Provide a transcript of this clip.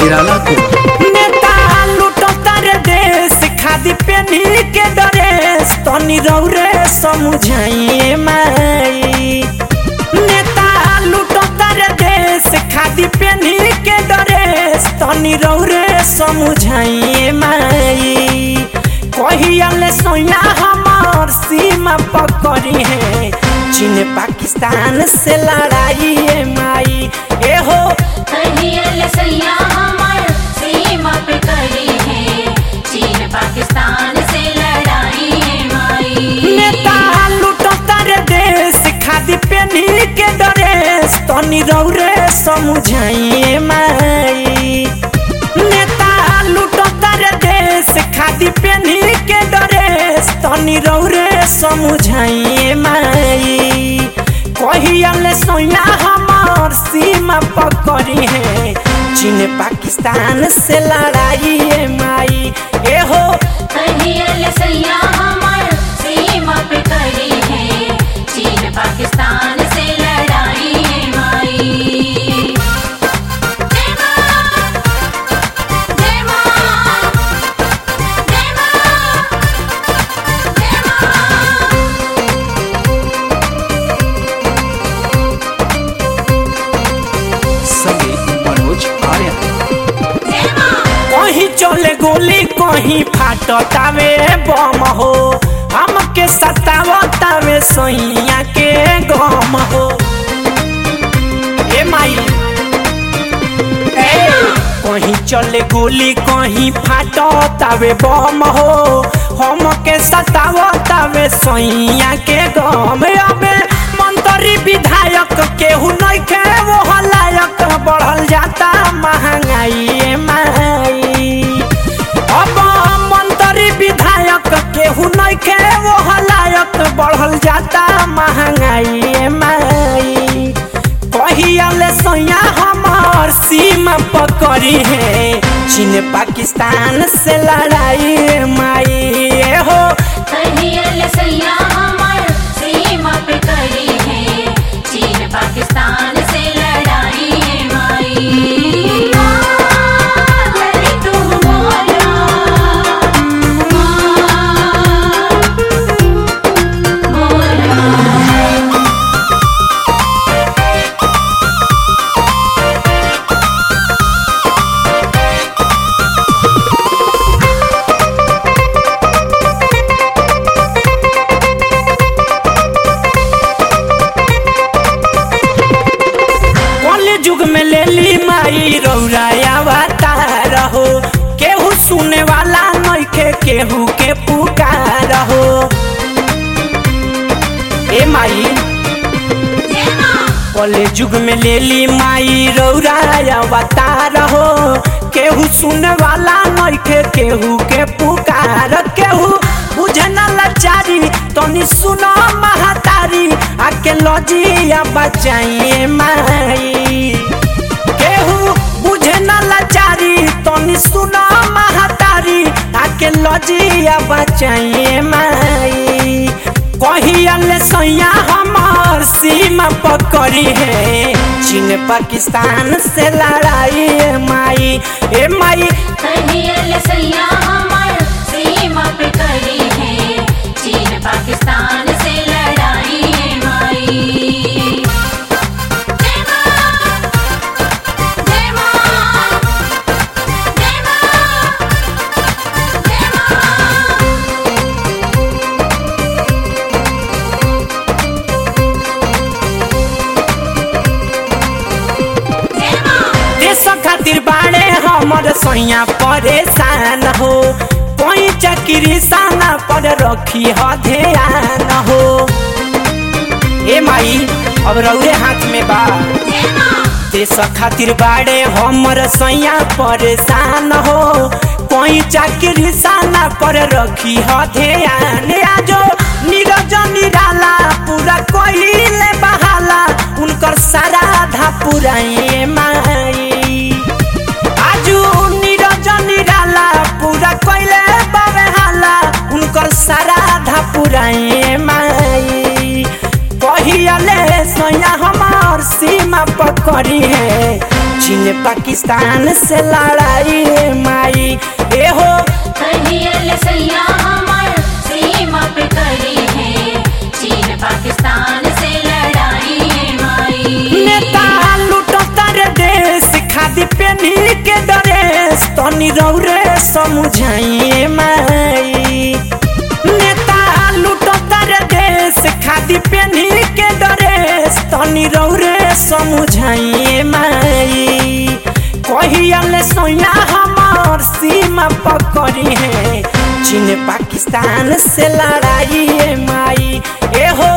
निराला को नेता लुटता रे देश खादी पेनी के डरेस तनी रौरे समझाइए माई नेता लुटता रे देश खादी पेनी के डरेस तनी रौरे समझाइए माई कहियाले सोया हमार सीमा पकड़ी है चीन पाकिस्तान से लड़ाई है माई ए हो कहियल सैया हमर सीमा पे कड़ी है चीन पाकिस्तान से लड़ाई है माई नेता लुटता रे देश खादी पेनी के डरेस तनी रौरे समझाइए माई नेता लुटता रे देश खादी पेनी के डरेस तनी रौरे समझाइए माई कहियाले सोया हमार सीमा पकड़ी है चीन पाकिस्तान से लड़ाई है माई ए हो कहियल सैया हमर सीमा पे कड़ी है चीन पाकिस्तान से लड़ाई है माई जय मां जय मां जय मां जय मां संगीत मनोज आर्य जय मां कहीं चले गोली कहीं फाटतावे बम हो हमके सतावतावे सैया के गम हो ए माई ए, कहीं चले गोली कहीं फाटतावे बम हो हमके सतावतावे सैया के गम अबे मंत्री विधायक केहू नइखे वो लायक बढ़ल जाता महंगाई ए माई अब मंत्री विधायक केहू नइखे वो लायक बढ़ल जाता महंगाई ए माई कहियाले सैया हमार सीमा पकड़ी है चीन पाकिस्तान से लड़ाई ए माई ए हो कहियल सैया हमर सीमा पे कड़ी है चीन पाकिस्तान से लड़ाई है माई लड़ी तुम बोलो बोलो कल युग में ले ली माई रौराया अवतार हो केहू सुने वाला नइखे केहू के पुकार हो ए माई जय मां कल युग में ले ली माई रौराया अवतार हो केहू सुने वाला नइखे केहू के पुकार केहू बुझे न लाचारी तनी सुनो महतारी आके लजिया बचाइए माई केहू बुझे न लाचारी तनी सुनो महतारी आके लजिया बचाइए माई कहियाले सैया हमार सीमा पकड़ी है चीन पाकिस्तान से लड़ाई ए माई ए माई कहियल सैया हमर सीमा पे कड़ी है चीन पाकिस्तान से लड़ाई है माई जय मां जय मां जय मां जय मां जय मां देश खातिर बाड़े हमर सैया परेशान हो कोई चक्री साना पर रखी ह ध्यान हो ए माई अब रौरे हाथ में बा जय मां देश खातिर बाड़े हमर सैया परेशान हो कोई चाकरी साना पर रखी ह ध्यान आजो नीरज निराला पूरा कोइले बहाला उनकर सारा धा पुराए माई आजू नीरज निराला पूरा कोइले बाबे हाला उनकर सारा धा पुराए माई कहियाले सैया हमार सीमा पकड़ी है चीन पाकिस्तान से लड़ाई ए माई ए हो कहियल सैया हमर सीमा पे करी है चीन पाकिस्तान से लड़ाई है माई नेता लुटता रे देश खादी पेनी के ड्रेस तनी रौरे समझाइए माई नेता लुटता रे देश खादी पेनी के ड्रेस तनी रौरे समझाइए माई कहियल सोया हमार सीमा पकड़ी है चीन पाकिस्तान से लड़ाई है माई ए हो